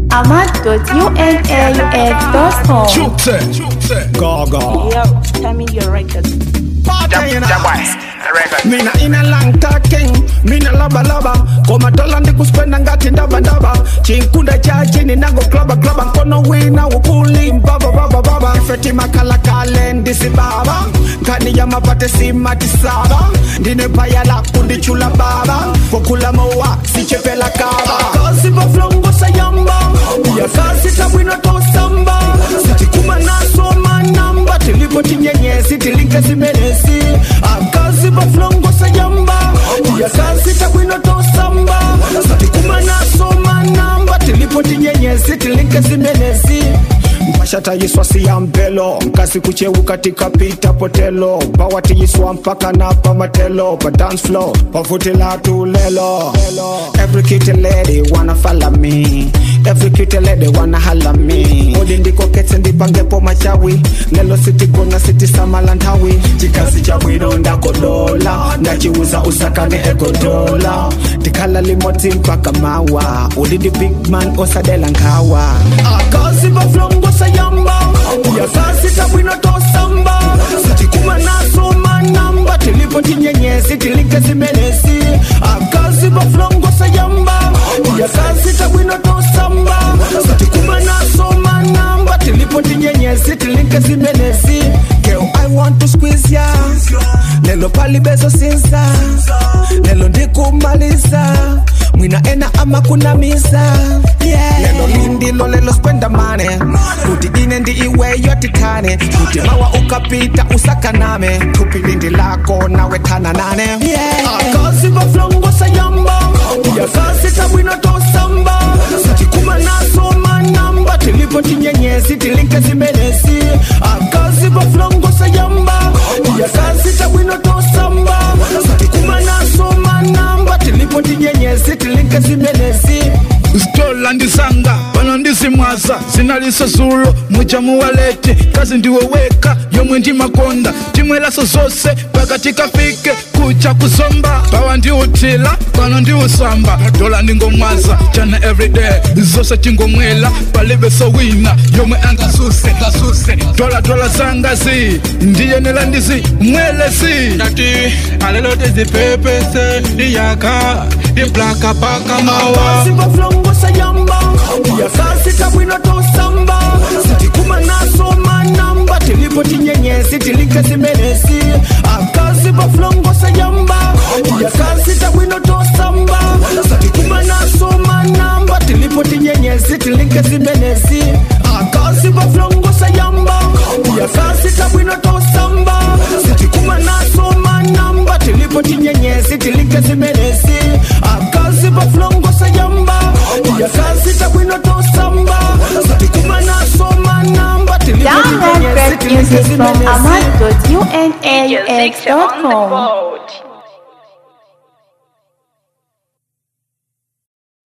ahmad.unaux.com. Chukte, Gaga. Yo, tell me your record. mina ina lang talking mina laba laba komatola ndikuspenda ngati ndaba ndaba chinkunda cha chini nango klaba klaba nkono wina ukuli baba baba baba ifeti makala kale ndisi baba nkani ya mapate simati saba ndine paya la kundichula baba kokula mowa sichepela kaba kazi baflongo sayamba ya kazi tabwino tosamba sitikuma nasoma namba tilipo tinyenyesi tilinke zimenesi akazi baflongo sayamba ya kazi tabwino tosamba sitikuma nasoma namba tilipo tinyenyesi tilinke zimenesi mpashatayiswa siyampelo mkasi kuchewu katika pita potelo pawatiyiswa mpaka na pamatelo pa dance floor pavutila tulelo every kitty lady wanna follow me every kitty lady wanna hala me odi ndiko ketse ndipangepo machawi lelo sitigona sitisamalanthawi chikazi cha bwino ndakodola ndachiuza usakane egodola ndikhala limodzi mpaka mawa uli ndi big man osadela nkhawa akazi baflongo sayamba uyakazi tabwino tosamba sitikuma nasoma namba tilipo tinyenyesi tilike zimenesi akazi baflongo sayamba uyakazi tabwino tosamba sitikuma nasoma namba tilipo tinyenyesi tilike zimenesi Girl, I want to squeeze ya lelo palibezo sinza lelo ndikumaliza mwina ena ama kunamiza yeah. lelo lindilo lelo spenda mane kuti ine ndi iweyo titane kuti mawa ukapita usakaname tupi lindi lako nawe tana nane yeah. akazi baflongo sayamba uyakazi tabwino tosamba sitikuma nasoma namba tilipo tinyenyesi tilinke zimenesi akazi baflongo sayamba uyakazi tabwino tosamba sitikuma nasoma namba tilipo tinyenyesi tilinke zimenesi Stola ndisanga pano ndisimwaza zinaliso zulo muja muwalete kazi ndiweweka yomwe ndimakonda timwelaso zose pakati kafike kucha kusomba pawa ndiutila pano ndiusamba dola ndingomwaza chana everyday zose tingomwela palibeso wina yomwe angasuse ngasuse dola dola zangazi ndiyenela ndizi mwelesi Nati alelo tizipepese Diyaka Diplaka paka mawa akazi baflongo sayamba uyakazi tabwino tosamba sitikuma nasoma namba tilipo tinyenyesi tilike zimenesi akazi baflongo sayamba uyakazi tabwino tosamba sitikuma nasoma namba tilipo tinyenyesi tilike zimenesi akazi baflongo sayamba uyakazi tabwino tosamba sitikuma nasoma namba tilipo tinyenyesi tilike zimenesi akazi baflongo sayamba uyakazi tabwino tosamba sitikuma nasoma namba tilipo Download tinyenyesi great tilike music from zimenesi ahmad.unaux.com.